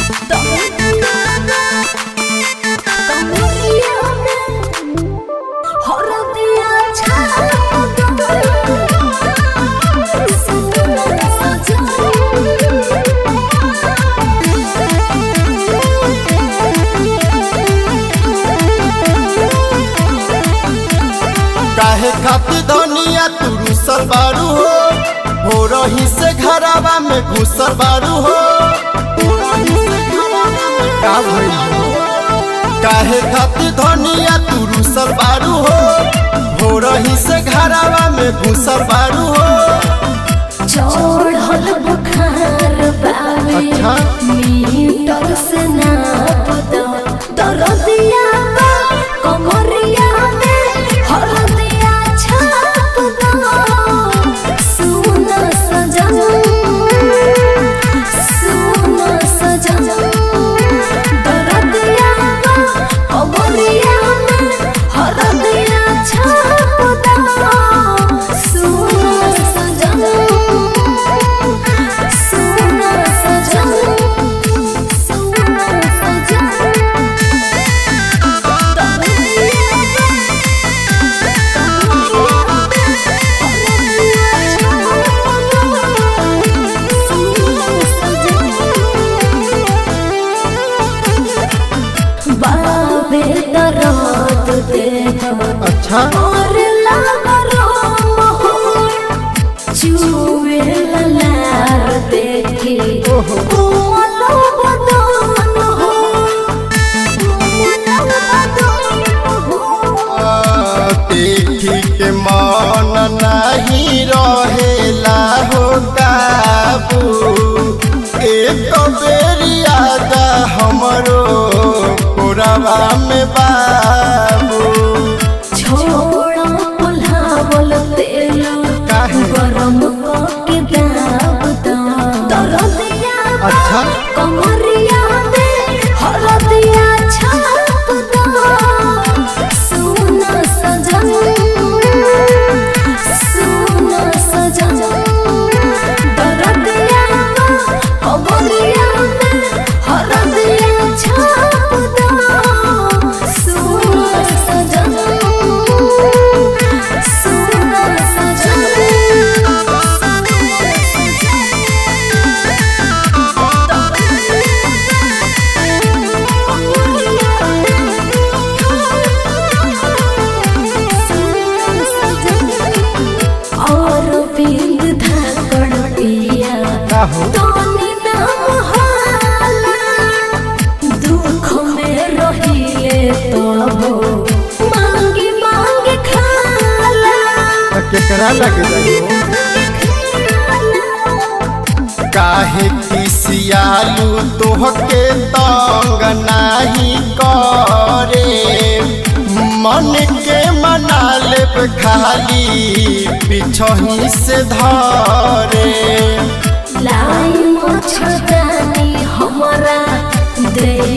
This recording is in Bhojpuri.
काहे खातिर धनिया तू रुसल बारू हो हो रही से घरावा में घुसल बारू हो का भइल हो? काहे खातिर धनिया तू रुसल बारू हो हो रही से घरावा में घुसल बारू हो चढ़ल बुखार बावे अच्छा। मीटर से नाप दो दरदिया बा कमरिया में हरदिया छाप दो सुन सजन सुन सजन दरदिया बा कमरिया में हरदिया छाप दो सुन सजन सुन सजन सुन सजन बाबे दरद देह अच्छा और लागरो चुवे लार देखी ओहो। कोमलो बदन हो कोमलो बदन हो आ, देखी के मन नहीं रहेला हो काबू एक बेरी याद हमरो पुरवा में बाबू छोड़ा पुलावल तेल काहे? गरम के दाब दा दरदिया बा, अच्छा। कमरिया में हरदिया छाप दा सुन सजन सुन सजन दरदिया बा, कमरिया में हरदिया छाप दा सुन सजन सुन और बिंद धाकड़ पिया का हो तोनी नाम हाला दुख में रहिले तब मांगी मांगी खाला केकरा लग जाइयो काहे किसियालू तोहके तंग नाही करे मन के मना लेब खाली पिछही से धरे लाई मच्छरदानी हमारा दे